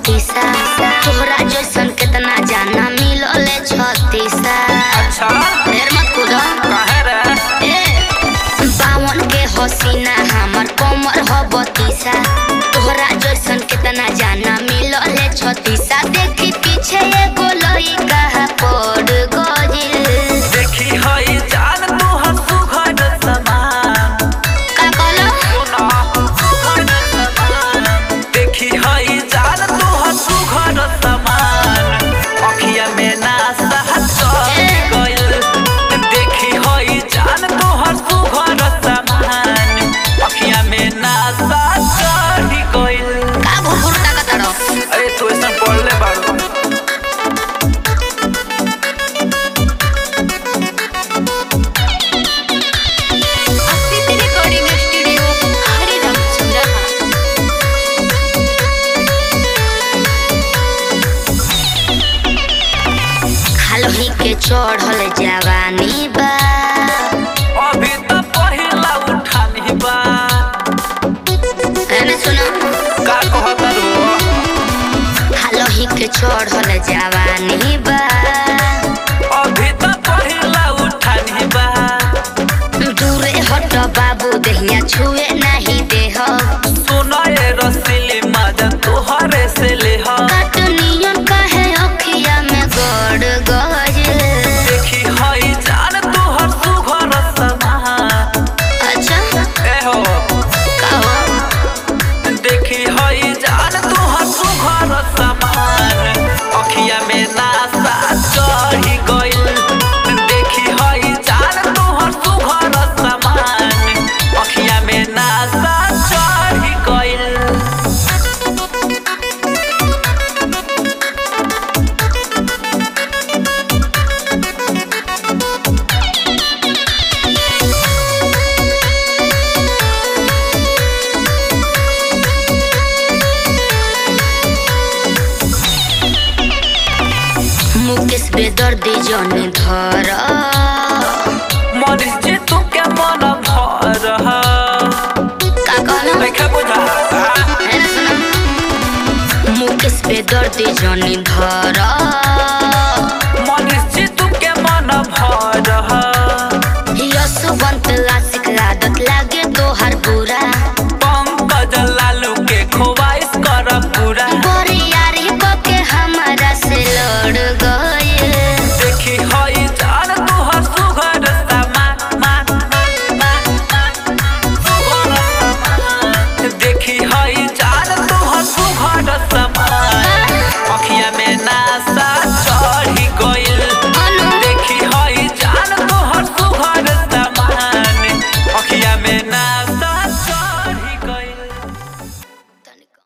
बतीसा तोहरा जैसन केतना जाना मिलले छतीसा अच्छा ढेर मत कूद काहे रे ए बावन के हसीना हमर कमर ह बतीसा तोहरा जैसन केतना जाना मिलले छतीसा देखी पीछे एगो लइका पड़ गइल देखी हई जान तू हंसू घर समान का कहलो सुना घर समान देखी हई जान तू हंसू घर समान अखिया में ना चढ़ गइल देखी हई जान तू हंसू घर समान अखिया में ना चढ़ गइल का भुरभुर ताकत रहो अरे तू ऐसा पढ़ले बाड़ू अस्तित्व रिकॉर्डिंग स्टूडियो हरिराम चौराहा हालही के चढ़ल जवानी बा अभी तो पहिला उठानी बा एने सुनो का कहत रो हालही के चढ़ल जवानी बा अभी तो पहिला उठानी बा दूरे हट बाबू दहिया छुए नहीं देह सुनो ये रसीली मजा तोहरे से ले हो कटनियन कहे अखिया में गड़ गइल देखी हई जान तोहर सुघर समा अच्छा ए हो कहो देखी हई जान तोहर सुघर समान अखिया में नासा चढ़ी गइल देखी हई जान तोहर सुघर समान अखिया में नासा चढ़ी गइल मुकेश बेदर्दी जन धर मरीज जे तू के मन भर का कहलो देखा बुझा एने सुनो मुकेश बेदर्दी जन धर